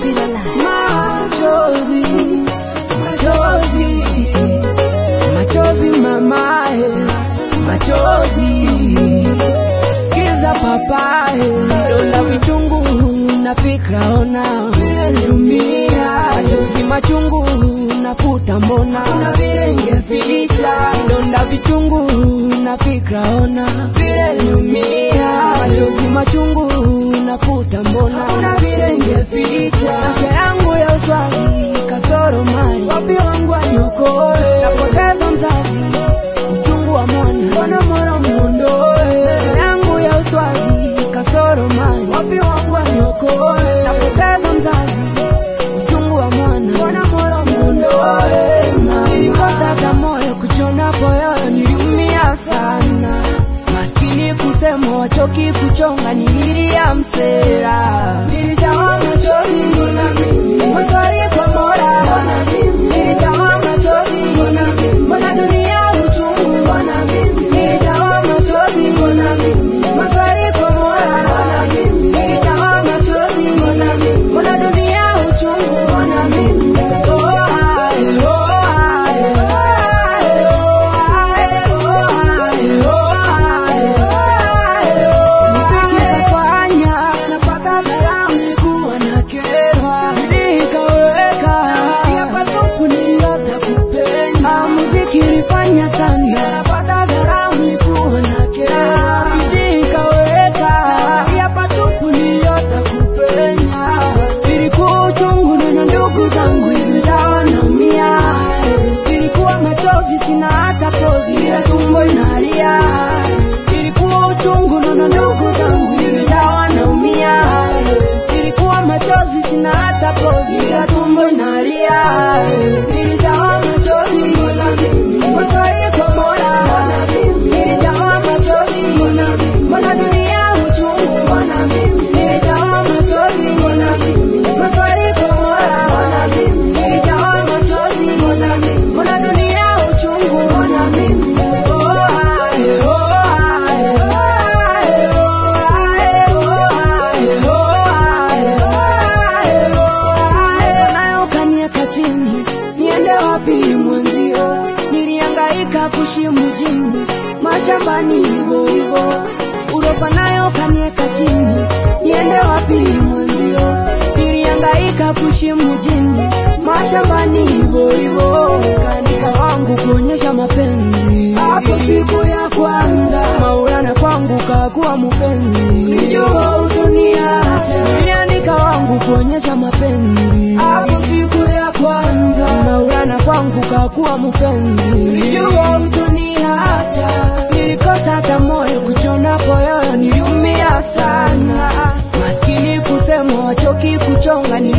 machozi machozi machozi mamae machozi sikiza papae donda vichungu na fikra ona vile niliumia machozi machungu nafuta mbona na vile ingeficha donda vichungu na fikra ona vile niliumia machozi machungu nafuta mbona na vile ingeficha maisha yangu ya uswali kasoro mali wapi wangu anyokoe napoteza mzazi uchungu wa mwana mbona mwana mwondoe maisha yangu ya uswazi kasoro mali wapi wangu anyokoe napoteza mzazi uchungu wa mwana mbona mwana mwondoe nilikosa hata moyo kuchona poyoyo niliumia sana maskini kusema wachoki kuchonga nililia msera nilijawa machozi maswali kwa mola nilijawa machozi mbona dunia uchungu nilijawa machozi maswali kwa mola nilijawa machozi mbona dunia uchungu Oh, ae, oh, ae, ae, oh, ae, oh, ae, oh, ae, ae, oh. Nikifanya napata dharau, nilikuwa nakerwa. Bidii ikaweka, hapa tupu niliota kupenda. Muziki ilifanya sana, napata dharau, nilikuwa nakerwa. Bidii ikaweka, hapa tupu niliota kupenda. Ilikuwa uchungu na ndugu zangu ilijawa naumia. Ilikuwa machozi sina hata pozi, ila tumbo inalia. Ilikuwa uchungu na ndugu zangu ilijawa naumia. Ilikuwa machozi sina hata pozi, ila tumbo inalia. Nilijawa machozi, maswali kwa Mola. Nilijawa machozi, mbona dunia uchungu? Nilijawa machozi, maswali kwa Mola. Nilijawa machozi, mbona dunia uchungu? Oh, ae, oh, ae, ae, oh, ae, oh, ae, oh, ae, ae, oh, ae. Nayo kanieka chini, niende wapi mwenzio? Nilihangaika kuishi mjini, mashambani hivyo hivyo. Uropa nayo kanieka chini, niende wapi mwenzio? Nilihangaika kuishi mjini, mashambani hivyo hivyo. Kanika wangu kuonyesha mapenzi, hapo siku ya kwanza Maulana kwangu kakuwa mpenzi, nilijua utoniacha. Niliandika wangu kuonyesha mapenzi, hapo siku ya kwanza Maulana kwangu kakuwa mpenzi, nilijua utoniacha. Nilikosa hata moyo kuchona poyoyo, niliumia sana. Maskini kusema wachoki kuchonga, nili